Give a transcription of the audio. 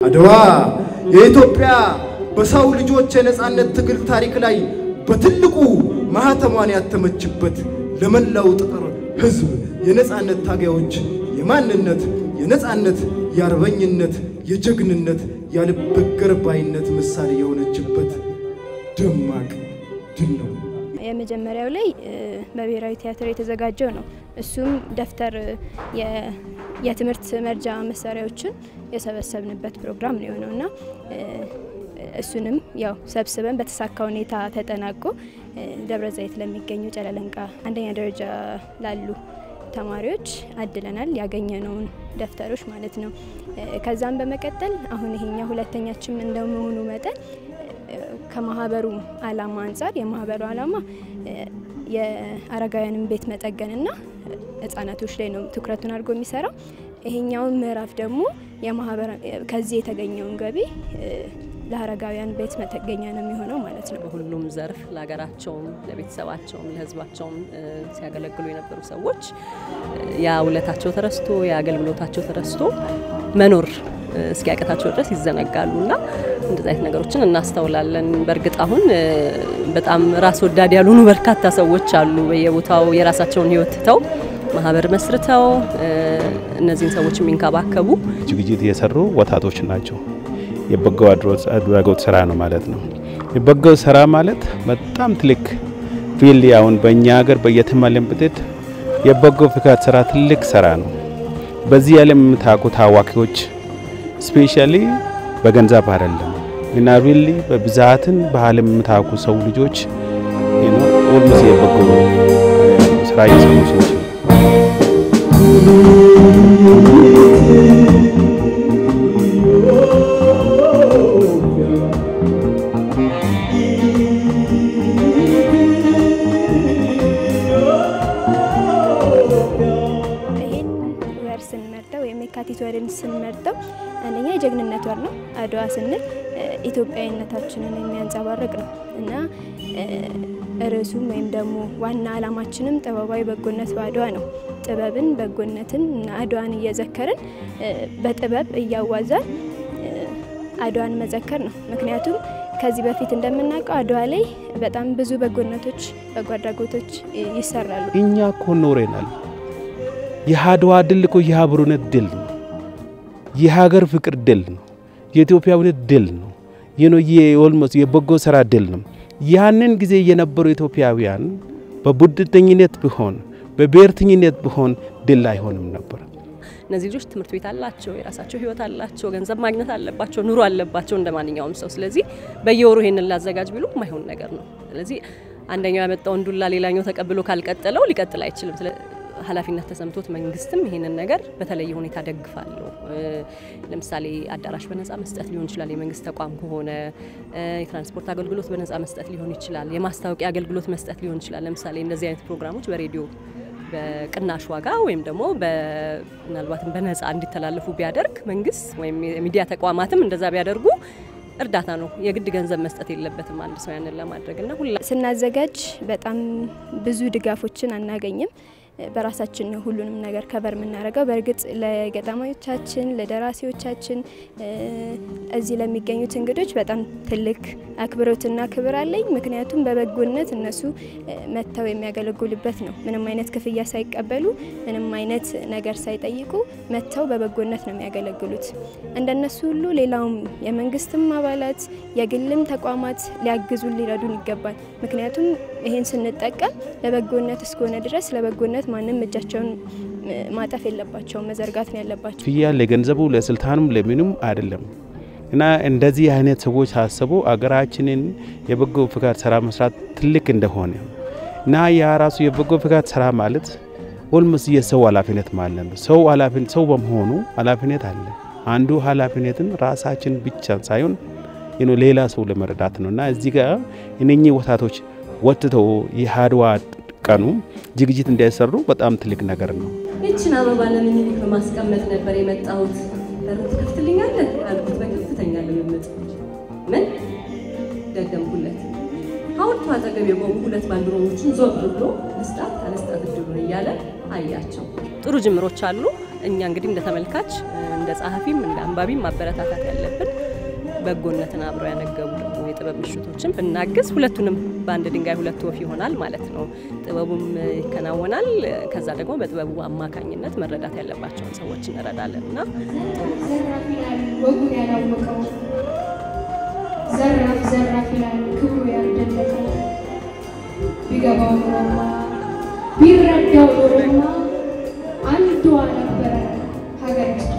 አድዋ የኢትዮጵያ በሰው ልጆች የነጻነት ትግል ታሪክ ላይ በትልቁ ማህተሟን ያተመችበት ለመላው ጥቁር ሕዝብ የነጻነት ታጋዮች የማንነት፣ የነጻነት፣ የአርበኝነት፣ የጀግንነት፣ ያልበገር ባይነት ምሳሌ የሆነችበት ደማቅ ድል ነው። የመጀመሪያው ላይ በብሔራዊ ቲያትር የተዘጋጀው ነው። እሱም ደብተር የትምህርት መርጃ መሳሪያዎችን የሰበሰብንበት ፕሮግራም ነው የሆነው እና እሱንም ያው ሰብስበን በተሳካ ሁኔታ ተጠናቆ ደብረ ዘይት ለሚገኙ ጨለለንቃ አንደኛ ደረጃ ላሉ ተማሪዎች አድለናል። ያገኘነውን ደብተሮች ማለት ነው። ከዛም በመቀጠል አሁን ይሄኛው ሁለተኛችን እንደመሆኑ መጠን ከማህበሩ ዓላማ አንጻር የማህበሩ ዓላማ የአረጋውያንን ቤት መጠገንና ህጻናቶች ላይ ነው ትኩረቱን አድርጎ የሚሰራው። ይሄኛውን ምዕራፍ ደግሞ ከዚህ የተገኘውን ገቢ ለአረጋውያን ቤት መጠገኛ ነው የሚሆነው ማለት ነው። በሁሉም ዘርፍ ለሀገራቸውም፣ ለቤተሰባቸውም፣ ለህዝባቸውም ሲያገለግሉ የነበሩ ሰዎች ያ ውለታቸው ተረስቶ የአገልግሎታቸው ተረስቶ መኖር እስኪያቀታቸው ድረስ ይዘነጋሉ እና እንደዚህ አይነት ነገሮችን እናስተውላለን። በእርግጥ አሁን በጣም ራስ ወዳድ ያልሆኑ በርካታ ሰዎች አሉ። በየቦታው የራሳቸውን ህይወት ትተው ማህበር መስርተው እነዚህን ሰዎች የሚንከባከቡ ዝግጅት የሰሩ ወጣቶች ናቸው። የበጎ አድራጎት ስራ ነው ማለት ነው። የበጎ ስራ ማለት በጣም ትልቅ ፊል አሁን በእኛ ሀገር በየትማለን ብትሄድ የበጎ ፍቃድ ስራ ትልቅ ስራ ነው። በዚህ ዓለም የምታውቁ ታዋቂዎች ስፔሻሊ በገንዘብ አይደለም እና ሪሊ በብዛትን በዓለም የምታውቁ ሰው ልጆች ኦልሞስ የበጎ ስራ የሰሩ ሰዎች የካቲት ወርን ስንመርጠው አንደኛ የጀግንነት ወር ነው። አድዋ ስንል ኢትዮጵያዊነታችንን የሚያንጸባርቅ ነው እና ርዕሱም ወይም ደግሞ ዋና ዓላማችንም ጥበባዊ በጎነት በአድዋ ነው። ጥበብን፣ በጎነትን እና አድዋን እየዘከርን በጥበብ እያዋዛን አድዋን መዘከር ነው። ምክንያቱም ከዚህ በፊት እንደምናውቀው አድዋ ላይ በጣም ብዙ በጎነቶች፣ በጎ አድራጎቶች ይሰራሉ። እኛ እኮ ኖረናል። የአድዋ ድል እኮ የአብሮነት ድል ነው። የሀገር ፍቅር ድል ነው። የኢትዮጵያዊነት ድል ነው። ይኖ የኦልሞስ የበጎ ስራ ድል ነው። ያንን ጊዜ የነበሩ ኢትዮጵያውያን በቡድንተኝነት ቢሆን በብሔርተኝነት ቢሆን ድል አይሆንም ነበር። እነዚህ ልጆች ትምህርት ቤት አላቸው፣ የራሳቸው ህይወት አላቸው፣ ገንዘብ ማግኘት አለባቸው፣ ኑሮ አለባቸው እንደ ማንኛውም ሰው። ስለዚህ በየወሩ ይሄንን ላዘጋጅ ቢሉ የማይሆን ነገር ነው። ስለዚህ አንደኛው ያመጣውን ዱላ ሌላኛው ተቀብሎ ካልቀጠለው ሊቀጥል አይችልም። ኃላፊነት ተሰምቶት መንግስትም ይሄንን ነገር በተለየ ሁኔታ ደግፋለሁ። ለምሳሌ አዳራሽ በነጻ መስጠት ሊሆን ይችላል። የመንግስት ተቋም ከሆነ የትራንስፖርት አገልግሎት በነጻ መስጠት ሊሆን ይችላል። የማስታወቂያ አገልግሎት መስጠት ሊሆን ይችላል። ለምሳሌ እንደዚህ አይነት ፕሮግራሞች በሬዲዮ በቅናሽ ዋጋ ወይም ደግሞ ምናልባትም በነጻ እንዲተላለፉ ቢያደርግ መንግስት ወይም የሚዲያ ተቋማትም እንደዛ ቢያደርጉ እርዳታ ነው። የግድ ገንዘብ መስጠት የለበትም አንድ ሰው ያንን ለማድረግ እና ሁላ ስናዘጋጅ በጣም ብዙ ድጋፎችን አናገኝም። በራሳችን ነው ሁሉንም ነገር ከበር የምናደርገው። በእርግጥ ለገጣሚዎቻችን፣ ለደራሲዎቻችን፣ እዚህ ለሚገኙት እንግዶች በጣም ትልቅ አክብሮትና ክብር አለኝ። ምክንያቱም በበጎነት እነሱ መጥተው የሚያገለግሉበት ነው። ምንም አይነት ክፍያ ሳይቀበሉ፣ ምንም አይነት ነገር ሳይጠይቁ መጥተው በበጎነት ነው የሚያገለግሉት። እንደነሱ ሁሉ ሌላውም የመንግስትም አባላት የግልም ተቋማት ሊያግዙን ሊረዱን ይገባል። ምክንያቱም ይሄን ስንጠቀም ለበጎነት እስከሆነ ድረስ ለበጎነት ማንም እጃቸውን ማጠፍ የለባቸውም፣ መዘርጋት ነው ያለባቸው። ክፍያ ለገንዘቡ ለስልጣኑም ለምንም አይደለም እና እንደዚህ አይነት ሰዎች ሳስቡ አገራችንን የበጎ ፍቃድ ስራ መስራት ትልቅ እንደሆነ እና ያ ራሱ የበጎ ፍቃድ ስራ ማለት ኦልሞስ የሰው ኃላፊነት ማለት ነው። ሰው ኃላፊነት ሰው በመሆኑ ኃላፊነት አለ። አንዱ ኃላፊነትን ራሳችን ብቻ ሳይሆን ሌላ ሰው ለመረዳት ነው እና እዚህ ጋር እነኚህ ወጣቶች ወጥተው የአድዋ ቀኑ ዝግጅት እንዳይሰሩ በጣም ትልቅ ነገር ነው። ይችን አበባ ለምኒልክ በማስቀመጥ ነበር የመጣሁት። በር ትከፍትልኛለህ አልኩት በከፍተኛ ልምምጥ። ምን ደገምኩለት። ሐውልቱ አጠገብ የቆሙ ሁለት ባንዲራዎችን ዞር ብሎ ልስጣት አልስጣት እድሉን እያለ አያቸው። ጥሩ ጅምሮች አሉ። እኛ እንግዲህ እንደ ተመልካች እንደ ጸሐፊም እንደ አንባቢም ማበረታታት ያለብን በጎነትን አብረው ያነገቡ ደግሞ የጥበብ ምሽቶችን ብናግዝ ሁለቱንም በአንድ ድንጋይ ሁለት ወፍ ይሆናል ማለት ነው። ጥበቡም ይከናወናል። ከዛ ደግሞ በጥበቡ አማካኝነት መረዳት ያለባቸውን ሰዎች እንረዳለን እና ዘራፍ ይላል ወጉን ያላወቀው ዘራፍ ዘራፍ ይላል ክብሩ ያልደለቀው ቢገባው ኖሮማ ቢረዳው ኖሮማ አንዷ ነበረ ሀገር